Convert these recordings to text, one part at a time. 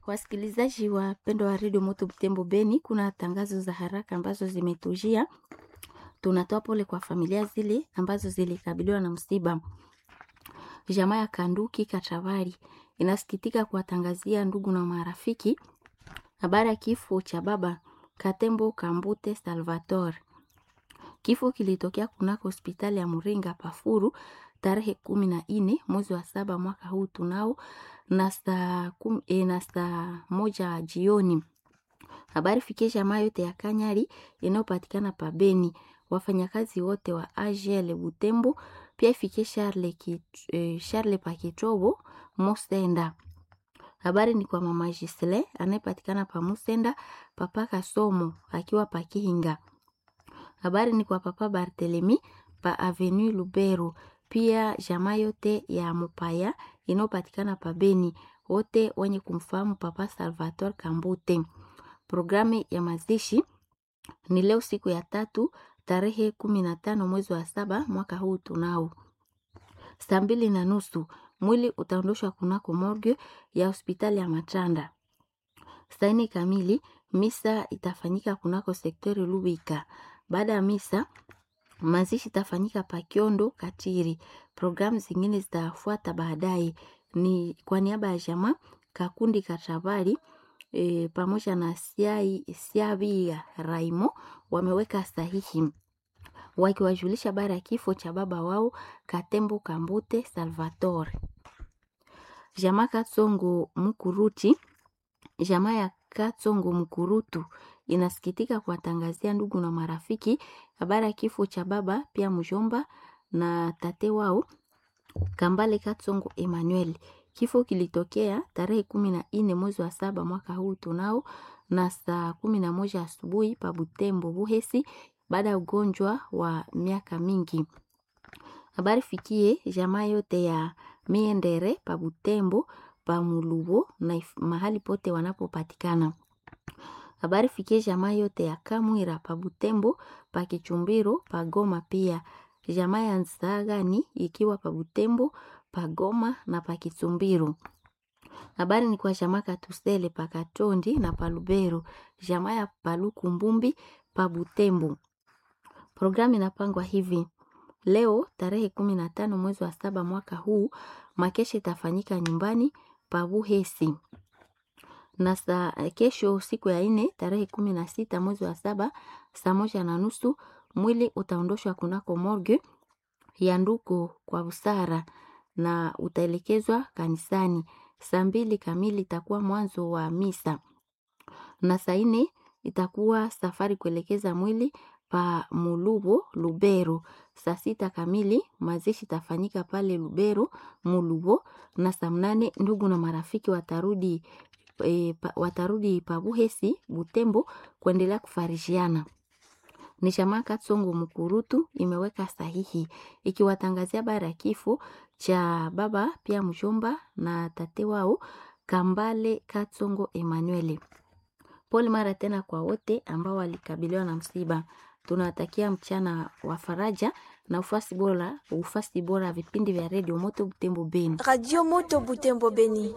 Wasikilizaji wapendwa wa redio Moto Butembo Beni, kuna tangazo za haraka ambazo zimetujia. Tunatoa pole kwa familia zile ambazo zilikabiliwa na msiba. Jamaa ya Kanduki Kachavari inasikitika kuwatangazia ndugu na marafiki habari ya kifo cha baba Katembo Kambute Salvatore. Kifo kilitokea kunako hospitali ya Muringa Pafuru tarehe kumi na nne mwezi wa saba mwaka huu tunao na saa kum- eh, na saa moja jioni. Habari fikie jamaa yote ya Kanyari inayopatikana pa Beni, wafanyakazi wote wa AGL Butembo, pia ifikie Charles, Kit, eh, Charles Pakitobo Musenda. Habari ni kwa mama Gisle anayepatikana pa Musenda, papa Kasomo akiwa pa Kihinga. Habari ni kwa papa Barthelemy pa Avenue Lubero, pia jamaa yote ya Mupaya inayopatikana pa Beni, wote wenye kumfahamu papa Salvatore Kambute. Programu ya mazishi ni leo siku ya tatu tarehe kumi na tano mwezi wa saba mwaka huu tunao saa mbili na nusu mwili utaondoshwa kunako morgue ya hospitali ya Matanda. Saa nne kamili misa itafanyika kunako sektori Lubika. Baada ya misa mazishi itafanyika Pakiondo Katiri. Programu zingine zitafuata baadaye. Ni kwa niaba ya jamaa Kakundi Katabari e, pamoja na Siai Siabia Raimo wameweka sahihi wakiwajulisha habari ya kifo cha baba wao Katembo Kambute Salvatore. Jamaa Katsongo Mukuruti, jamaa ya Katsongo Mukurutu inasikitika kuwatangazia ndugu na marafiki habari ya kifo cha baba pia mjomba na tate wao Kambale Katsongo Emmanuel. Kifo kilitokea tarehe kumi na nne mwezi wa saba mwaka huu tunao na saa kumi na moja asubuhi pa Butembo Buhesi baada ya ugonjwa wa miaka mingi. Habari fikie jamaa yote ya Miendere pa Butembo pa Mulubo na if- mahali pote wanapopatikana. Habari fikie jamaa yote ya Kamwira pa Butembo pa Kichumbiro pa Goma pia jamaa ya Nzagani ikiwa pa Butembo pa Goma na pa Kisumbiro. Habari ni kwa jamaa Katusele pa Katondi na pa Lubero, jamaa ya Paluku Mbumbi pa Butembo. Programu inapangwa hivi: leo tarehe kumi na tano mwezi wa saba mwaka huu makesha itafanyika nyumbani pa Buhesi na saa kesho siku ya nne tarehe kumi na sita mwezi wa saba saa moja na nusu mwili utaondoshwa kunako morgue ya Nduko kwa busara na utaelekezwa kanisani. Saa mbili kamili itakuwa mwanzo wa misa na saa nne itakuwa safari kuelekeza mwili pa Mulubo Lubero. Saa sita kamili mazishi itafanyika pale Lubero Mulubo, na saa mnane ndugu na marafiki watarudi e, pa, watarudi pa Buhesi Butembo kuendelea kufarishiana ni jamaa Katsongo Mukurutu imeweka sahihi ikiwatangazia habari ya kifo cha baba pia mjomba na tate wao Kambale Katsongo Emmanuel. Pole mara tena kwa wote ambao walikabiliwa na msiba. Tunawatakia mchana wa faraja na ufasi bora, ufasi bora vipindi vya redio Moto Butembo Beni. Radio Moto Butembo Beni.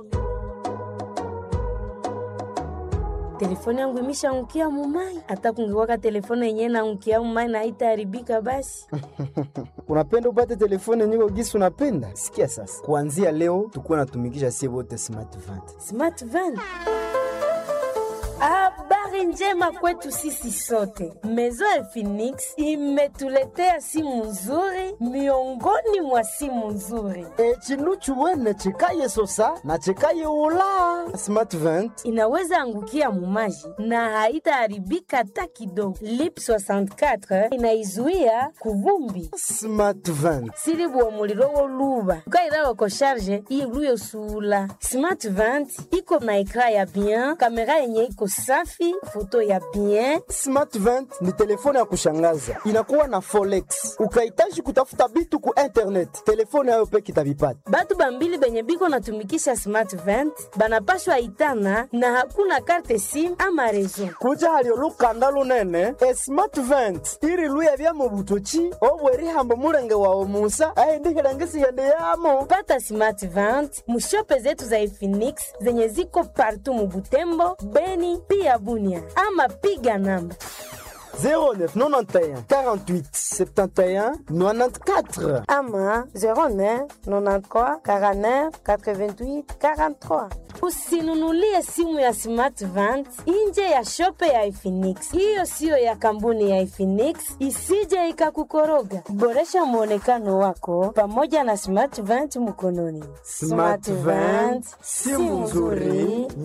telefoni yangu imeshaangukia mumai. Hata kungekuwaka telefoni yenyewe naangukia mumai na haitaharibika basi. unapenda upate telefone nyiko gisi unapenda sikia sasa kuanzia leo tukuwa natumikisha sie wote smart vant Smart van. Habari njema kwetu sisi sote. Mezo ya Phoenix imetuletea simu nzuri miongoni mwa simu nzuri. e, chinu chuwene chikaye sosa na chikaye ula smart vant Inaweza angukia mumaji na haitaharibika hata kidogo. Lip 64 inaizuia kuvumbi smart vant sili bua muliro woluba ukailala ko sharge iluyo sula smart vant iko na ekra ya bien kamera yenye iko safi foto ya bien Smart 20 ni telefone ya kushangaza, inakuwa na forex. Ukahitaji kutafuta bitu ku internet, telefone yayo peke itavipata. batu bambili benye biko natumikisha smart 20 banapashwa itana na hakuna karte sim ama rezo kuja halio lukanda lunene e smart 20 iri luya bya mu butoki obwerihambo mulenge wawe musa aindihilangisighende yamo pata smart 20 mushope zetu za Efinix zenye ziko partu mubutembo beni pia bunia ama piga namba 0991 48 71 94 ama 09 93 49 88 43 usinunulie simu ya smart 20 nje ya shope ya Efinix. Hiyo siyo ya kampuni ya Efinix, isije ikakukoroga. Boresha mwonekano wako pamoja na smart 20 mkononi. Smart 20, simu nzuri